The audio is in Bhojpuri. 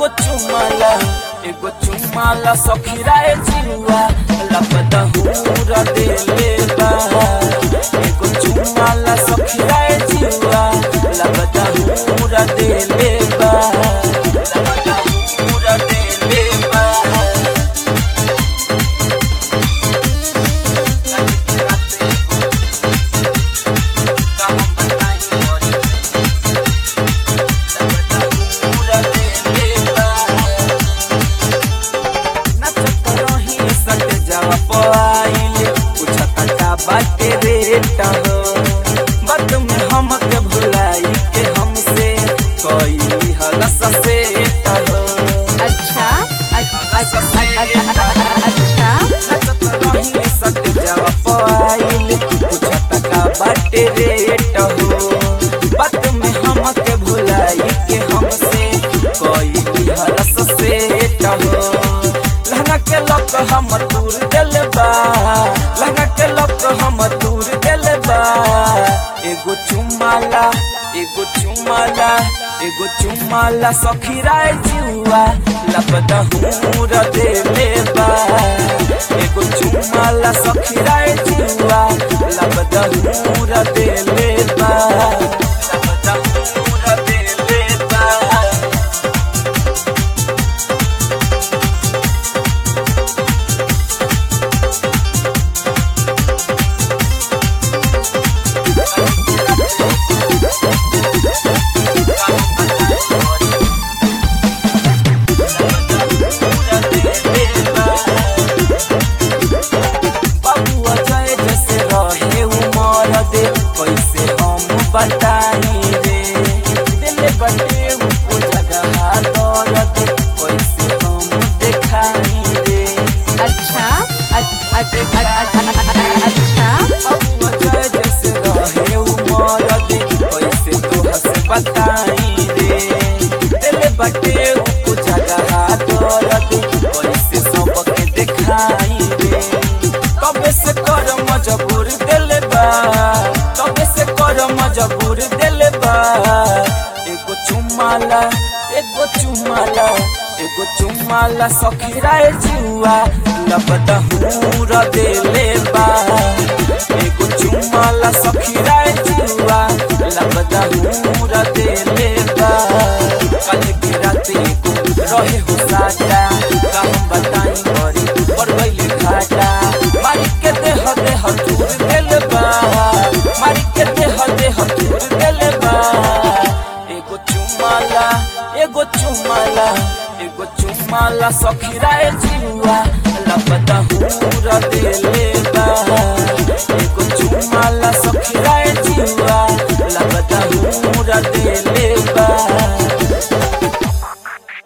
चुमाला एगो चुमाला सखीराए जिरुआ लपदा हुरा देले बा एगो चुमाला सखीराए जिरुआ लपदा हुरा देले बा लपदा हुरा देले बा बाटे रेट हो बद में हमके भुलाई के हमसे कोई हलस से हो अच्छा अच्छा अच्छा सट जावा पाइल कुछ टका बाटे रेट हो बात में हमके भुलाई के हमसे कोई हरस से हो लहंगा के लक हम दूर दिल बा लहंगा के लक हम दूर दिल बा एगो चुमाला एगो चुमाला एगो चुमाला सखीराय जुआ लपदा हूर देले बा एगो चुमाला सखीराय जुआ लपदा हूर देले बा लपदा हूर देले बा बबुआ जय जैसे रहे उमर दे कैसे हम बताई रे दिल बटे उनको जगह दौल दे कैसे हम दिखाई रे अच्छा अच्छा अच्छा बबुआ जय जैसे रहे उमर दे कैसे तोह से बताई रे दिल बटे उनको जगह दौल दे कैसे सबके दिखाई रे कबे से कर मजबूर दिल बा कबे से कर मजबूर दिल बा एगो चुमाला एगो चुमाला एगो चुमाला सखीराए जुआ लपदा हूर देले बा एगो चुमाला सखीराए जुआ लपदा हूर देले बा कल के रात एगो रहे हो साटा का हम बताई बड़ी पर गइले घाटा मारी के देह देह दूर दिल बा मारी के देह देह दूर दिल बा एगो चुमाला एगो चुमाला एगो चुमाला सखीराए जिरुआ लपदा हूर देले बा एगो चुमाला सखीराए जिरुआ